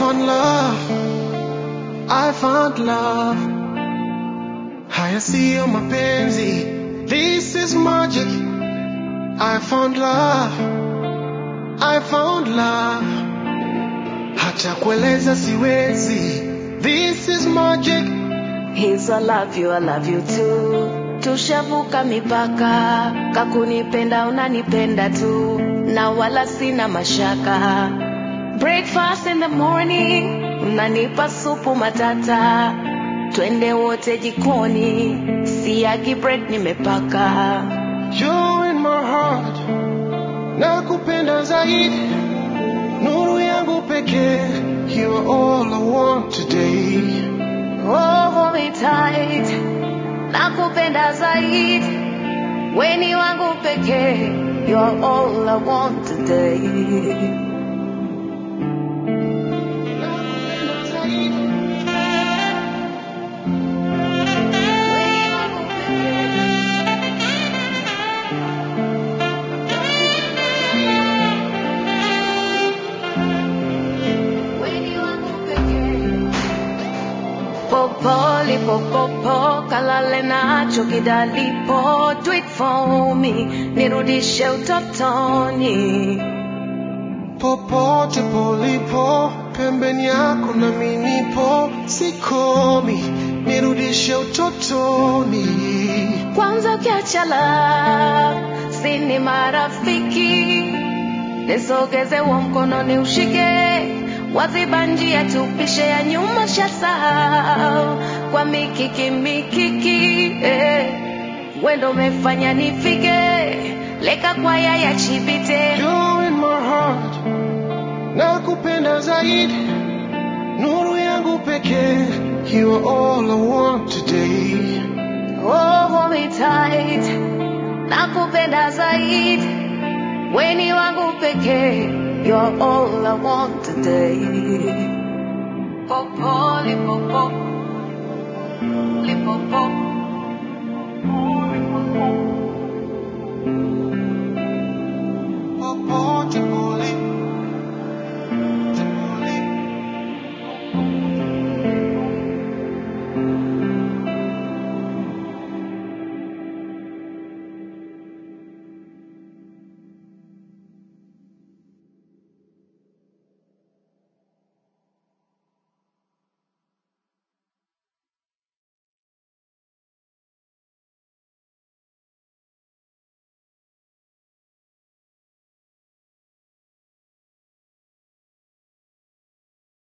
found love, I found love. Haya siyo mapenzi, this is magic. I found love, I found love. Hata kueleza siwezi, this is magic. He's I love you, I love you too. Tushavuka mipaka, kakunipenda unanipenda tu, na wala sina mashaka. Breakfast in the morning, unanipa supu matata, twende wote jikoni, siagi bread nimepaka. You're in my heart, nakupenda zaidi, nuru yangu pekee. You're all I want today. Oh, hold me tight, nakupenda zaidi, weni wangu pekee, you're all I want today. Nakupenda zaidi. Popoli popopo kalale nacho kidalipo do it for me nirudishe utotoni Popote polipo, pembeni yako na minipo, sikomi, nirudishe utotoni. kwanza ukiacha love sini marafiki nisogeze wa mkononi ushike waziba njia tupishe ya nyuma shasahau kwa mikiki mikiki eh. wendo umefanya nifike leka kwa yaya chibite You're in my heart, nakupenda zaidi, nuru yangu pekee. You are all I want today. Oh, hold me tight, nakupenda zaidi, weni wangu pekee, you're all I want today. Popo, lipopo, lipopo.